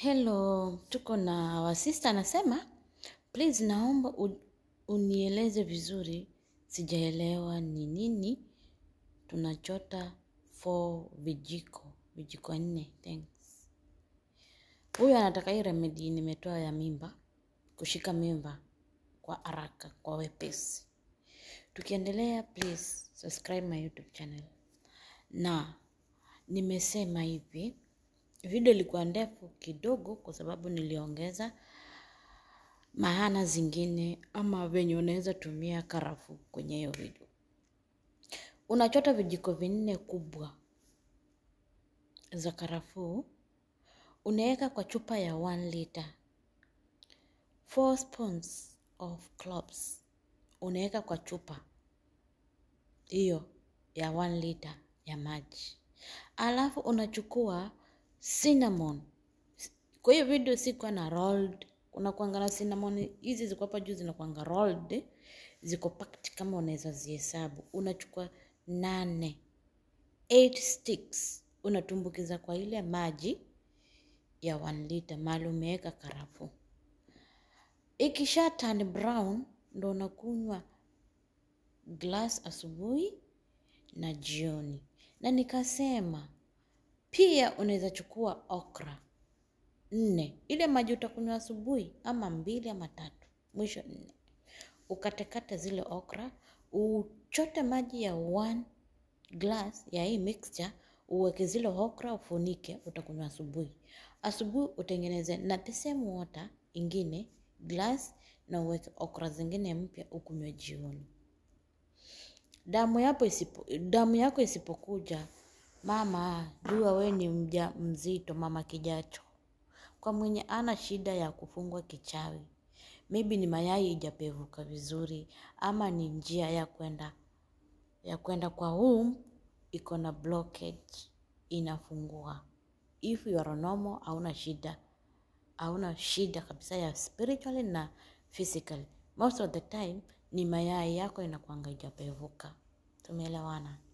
Hello, tuko na wasista anasema, please naomba u- unieleze vizuri, sijaelewa ni nini tunachota for vijiko, vijiko nne, thanks. Huyu anataka hii remedi nimetoa ya mimba, kushika mimba kwa haraka, kwa wepesi. Tukiendelea, please subscribe my YouTube channel. Na nimesema hivi, video ilikuwa ndefu kidogo kwa sababu niliongeza maana zingine ama venye unaweza tumia karafuu kwenye hiyo video. Unachota vijiko vinne kubwa za karafuu, unaweka kwa chupa ya 1 liter. 4 spoons of cloves unaweka kwa chupa hiyo ya 1 liter ya maji, alafu unachukua cinnamon. Kwa hiyo video sikuwa na rolled, kuna kuanga na cinnamon hizi ziko hapa juu zinakuanga rolled, ziko packed kama unaweza zihesabu. Unachukua nane, 8 sticks unatumbukiza kwa ile maji ya 1 liter mahali umeweka karafuu. Ikisha turn brown ndo unakunywa glass asubuhi na jioni. Na nikasema pia unaweza chukua okra nne, ile maji utakunywa asubuhi, ama mbili ama tatu, mwisho nne. Ukatekate zile okra, uchote maji ya one glass ya hii mixture, uweke zile okra, ufunike, utakunywa asubuhi. Asubuhi utengeneze na the same water ingine glass, na uweke okra zingine mpya, ukunywe jioni. Damu yako isipo, damu yako isipokuja, mama jua we ni mja mzito, mama kijacho. Kwa mwenye ana shida ya kufungwa kichawi, maybe ni mayai ijapevuka vizuri, ama ni njia ya kwenda ya kwenda kwa womb iko na blockage, inafungua. If you are normal, hauna shida, hauna shida kabisa ya spiritually na physically. Most of the time ni mayai yako inakuanga ijapevuka. Tumeelewana?